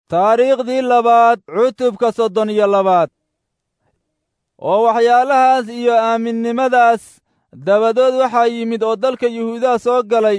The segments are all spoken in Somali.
taariikhdii labaad cutubka soddon iyo labaad oo waxyaalahaas iyo aaminnimadaas dabadood waxaa yimid oo dalka yuhuudaha soo galay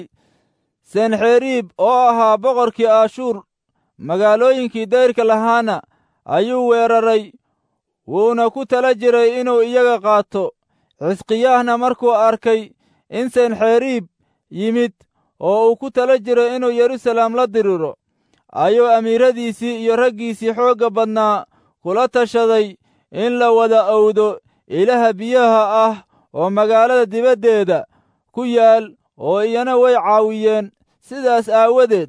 senxeriib oo ahaa boqorkii ashuur magaalooyinkii dayrka lahaana ayuu weeraray wuuna ku tala jiray inuu iyaga qaato xisqiyaahna markuu arkay in senxeriib yimid oo uu ku tala jiray inuu yeruusaalem la diriro ayuu amiiradiisii iyo raggiisii xoogga badnaa kula tashaday in la wada owdo ilaha biyaha ah oo magaalada dibaddeeda ku yaal oo iyana way caawiyeen sidaas aawadeed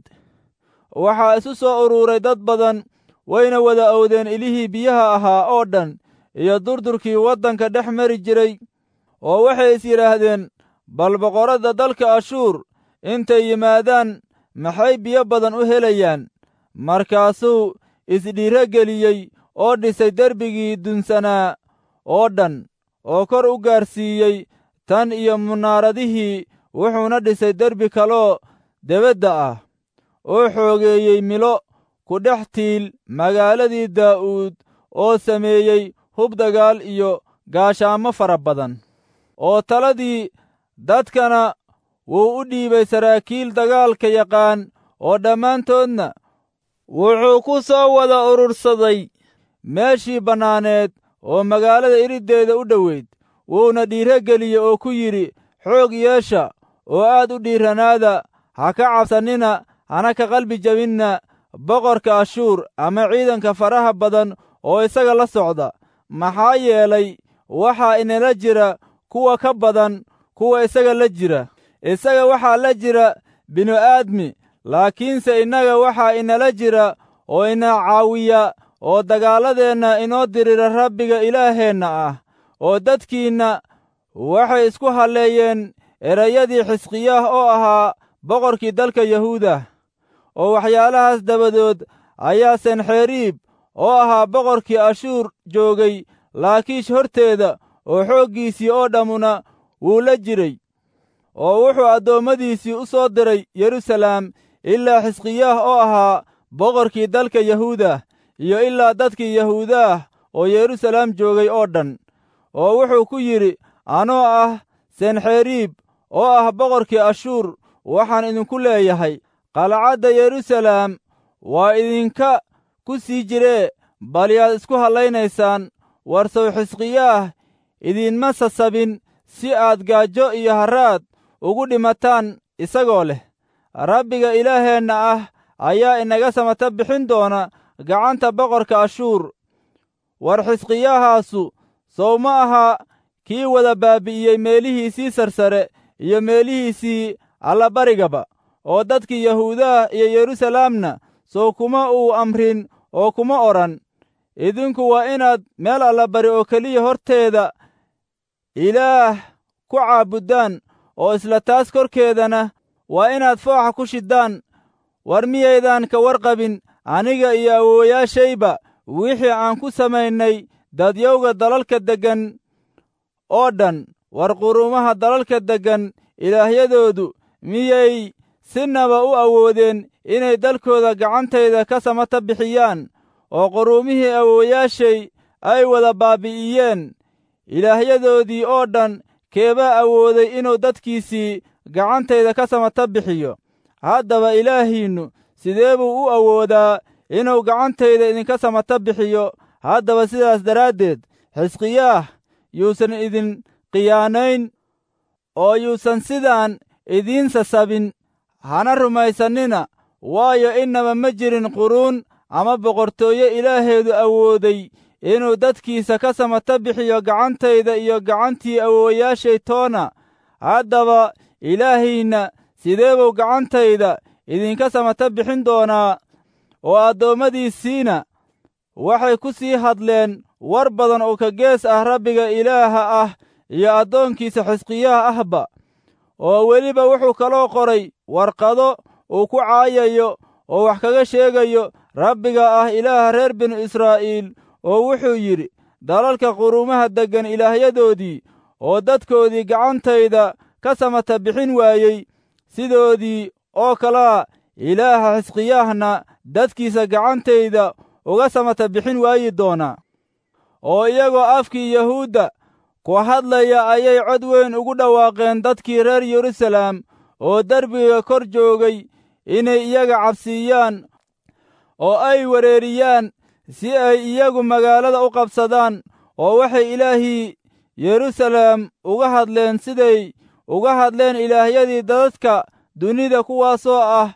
waxaa isu soo uruuray dad badan wayna wada owdeen ilihii biyaha ahaa oo dhan iyo durdurkii waddanka dhex mari jiray oo waxay is yidhaahdeen bal boqorradda dalka ashuur intay yimaadaan maxay biyo badan u helayaan markaasuu isdhiiro geliyey oo dhisay derbigii dunsanaa oo dhan oo kor u gaarsiiyey tan iyo munaaradihii wuxuuna dhisay derbi kaloo debadda ah oo xoogeeyey milo ku dhex tiil magaaladii daa'uud oo sameeyey hub dagaal iyo gaashaamo fara badan oo taladii dadkana wuu u dhiibay saraakiil dagaalka yaqaan oo dhammaantoodna wuxuu ku soo wada urursaday meeshii bannaaneed oo magaalada iriddeeda u dhoweyd wuuna dhiiro geliyey oo ku yidhi xoog yeesha oo aad u dhiiranaada ha ka cabsannina hana ka qalbi jabinna boqorka ashuur ama ciidanka faraha badan oo isaga la socda maxaa yeelay waxaa inala jira kuwa ka badan kuwa isaga la jira isaga waxaa la jira binu-aadmi laakiinse innaga waxaa inala jira oo ina caawiya oo dagaaladeenna inoo dirira rabbiga ilaaheenna ah oo dadkiinna waxay isku halleeyeen erayadii xisqiyaah oo ahaa boqorkii dalka yahuuda oo waxyaalahaas dabadood ayaa senxeriib oo ahaa boqorkii ashuur joogay laakiish horteeda oo xooggiisii oo dhammuna wuu la jiray oo wuxuu addoommadiisii u soo diray yeruusaalem ilaa xisqiyaah oo ahaa boqorkii dalka yahuuda iyo ilaa dadkii yahuudaah oo yeruusaalem joogay oo dhan oo wuxuu ku yidhi anoo ah senxeriib oo ah boqorkii ashuur waxaan idinku leeyahay qalcadda yeruusaalem waa idinka ku sii jiree bal yaad isku hallaynaysaan warsow xisqiyaah idinma sasabin si aad gaajo iyo harraad ugu dhimataan isagoo leh rabbiga ilaaheenna ah ayaa inaga samata bixin doona gacanta boqorka ashuur war xisqiyahaasu sow ma aha kii wada baabi'iyey meelihiisii sarsare iyo meelihiisii allabarigaba oo dadkii yahuudaah iyo yeruusaalemna sow kuma uu amrin oo kuma odhan idinku waa inaad meel allabari oo keliya horteeda ilaah ku caabuddaan oo isla taas korkeedana waa inaad fooxa ku shiddaan war miyaydan ka warqabin aniga iyo awoowayaashayba wixii aan ku samaynay dadyowga dalalka deggan oo dhan war quruumaha dalalka deggan ilaahyadoodu miyay sinaba u awoodeen inay dalkooda gacantayda ka samata bixiyaan oo quruumihii awoowayaashay ay wada baabi'iyeen ilaahyadoodii oo dhan keebaa awooday inuu dadkiisii gacantayda ka samata bixiyo haddaba ilaahiinnu sidee buu u awoodaa inuu gacantayda idinka samata bixiyo haddaba sidaas daraaddeed xisqiyaah yuusan idin khiyaanayn oo yuusan sidaan idiin sasabin hana rumaysannina waayo innaba ma jirin quruun ama boqortooyo ilaaheedu awooday inuu dadkiisa ka samata bixiyo gacantayda iyo gacantii awoowayaashay toona haddaba ilaahiinna sidee buu gacantayda idinka samata bixin doonaa oo addoommadiisiina waxay ku sii hadleen war badan oo ka gees ah rabbiga ilaaha ah iyo addoonkiisa xisqiyaha ahba oo weliba wuxuu kaloo qoray warqado uu ku caayayo oo wax kaga sheegayo rabbiga ah ilaaha reer binu israa'iil oo wuxuu yidhi dalalka quruumaha deggan ilaahyadoodii oo dadkoodii gacantayda ka samata bixin waayey sidoodii oo kalaa ilaaha xisqiyaahna dadkiisa gacantayda uga samata bixin waayi doonaa oo iyagoo afkii yahuudda ku hadlaya ayay cod weyn ugu dhawaaqeen dadkii reer yeruusalaam oo derbiga kor joogay inay iyaga cabsiiyaan oo ay wereeriyaan si ay iyagu magaalada u qabsadaan oo waxay ilaahii yeruusalaam uga hadleen siday uga hadleen ilaahyadii dadadka dunida kuwaasoo ah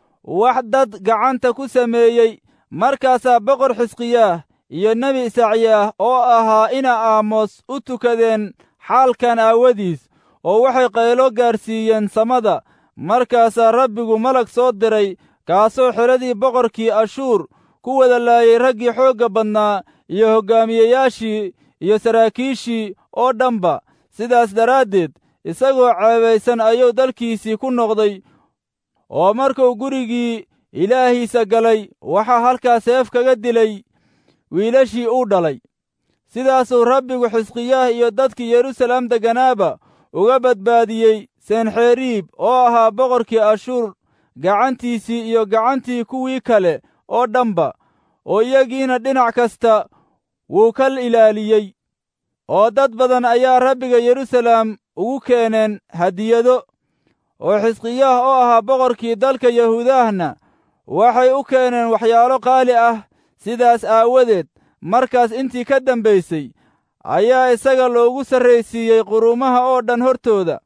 wax dad gacanta ku sameeyey markaasaa boqor xisqiyaah iyo nebi isacyaah oo ahaa ina aamos u tukadeen xaalkan aawadiis oo waxay qaylo gaarsiiyeen samada markaasaa rabbigu malag soo diray kaasoo xidradii boqorkii ashuur ku wada laayay raggii xoogga badnaa iyo hoggaamiyeyaashii iyo saraakiishii oo dhanba sidaas daraaddeed isagoo ceebaysan ayuu dalkiisii ku noqday oo markuu gurigii ilaahiisa galay waxaa halkaa seef kaga dilay wiilashii uu dhalay sidaasuu rabbigu xisqiyaah iyo dadkii yeruusalaam degganaaba uga badbaadiyey senxeriib oo ahaa boqorkii ashuur gacantiisii iyo gacantii kuwii kale oo dhanba oo iyagiina dhinac kasta wuu ka ilaaliyey oo dad badan ayaa rabbiga yeruusalaam ugu keeneen hadiyado oo xisqiyaah oo ahaa boqorkii dalka yahuudahna waxay u keeneen waxyaalo qaali ah sidaas aawadeed markaas intii ka dambaysay ayaa isaga loogu sarraysiiyey quruumaha oo dhan hortooda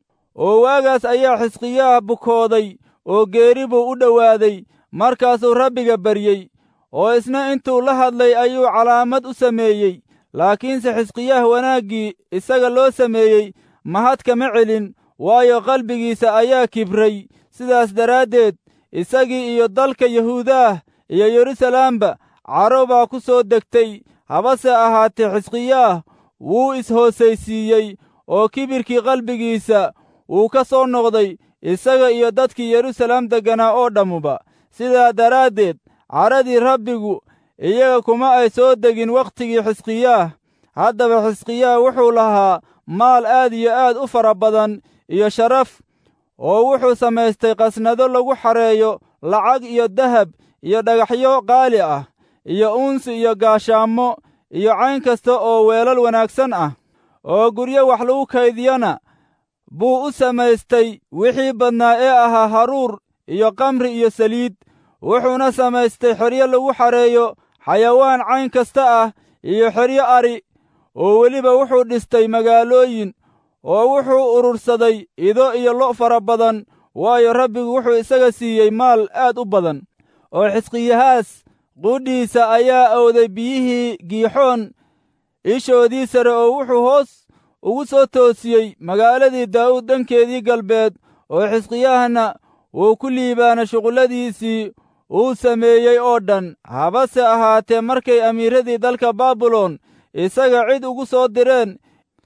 oo waagaas ayaa xisqiyaah bukooday oo geeri buu u dhowaaday markaasuu rabbiga baryey oo isna intuu la hadlay ayuu calaamad u sameeyey laakiinse xisqiyaah wanaaggii isaga loo sameeyey mahad kama celin waayo qalbigiisa ayaa kibray sidaas daraaddeed isagii iyo dalka yahuudaah iyo yeruusalaamba caro baa ku soo degtay habase ahaatee xisqiyaah wuu is-hoosaysiiyey oo kibirkii qalbigiisa wuu ka soo noqday isaga iyo dadkii yeruusalaam degganaa oo dhammuba sidaa daraaddeed caradii rabbigu iyaga kuma ay soo degin wakhtigii xisqiyaah haddaba xisqiyaah wuxuu lahaa maal aad iyo aad u fara badan iyo sharaf oo wuxuu samaystay qasnado lagu xareeyo lacag iyo dahab iyo dhagaxyo qaali ah iyo uunsi iyo gaashaamo iyo cayn kasta oo weelal wanaagsan ah oo guryo wax lagu kaydiyana buu u samaystay wixii badnaa ee ahaa haruur iyo kamri iyo saliid wuxuuna samaystay xeryo lagu xareeyo xayawaan cayn kasta ah iyo xeryo ari oo weliba wuxuu dhistay magaalooyin oo wuxuu urursaday ido iyo lo' fara badan waayo rabbigu wuxuu isaga siiyey maal aad u badan oo xisqiyahaas qudhiisa ayaa awday biyihii giixoon ishoodii sare oo wuxuu hoos ugu soo toosiyey magaaladii daa'uud dhankeedii galbeed oo xisqiyahna wuu ku liibaana shuqulladiisii uu sameeyey oo dhan habase ahaatee markay amiiradii dalka baabilon isaga cid ugu soo direen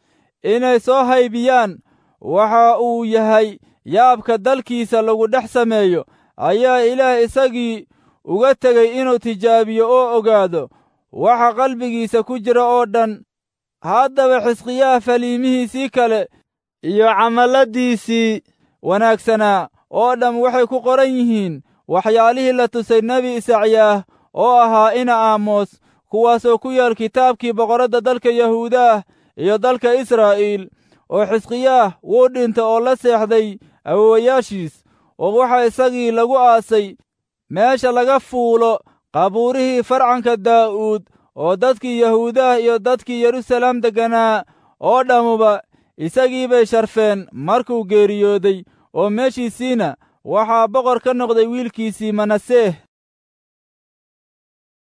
inay soo haybiyaan waxa uu yahay yaabka dalkiisa lagu dhex sameeyo ayaa ilaah isagii uga tegey inuu tijaabiyo oo ogaado waxa qalbigiisa ku jira oo dhan haddaba xisqiyaha faliimihiisii kale iyo camalladiisii wanaagsanaa oo dham waxay ku qoran yihiin waxyaalihii la tusay nebi isacyaah oo ahaa ina aamos kuwaasoo ku yaal kitaabkii boqorradda dalka yahuudaah iyo dalka israa'iil oo xisqiyaah wuu dhintay oo la seexday awowayaashiis oo waxaa isagii lagu aasay meesha laga fuulo qabuurihii farcanka daa'uud oo dadkii yahuudaah iyo dadkii yeruusalaam degganaa oo dhammuba isagii bay sharfeen markuu geeriyooday oo meeshiisiina waxaa boqor ka noqday wiilkiisii manaseeh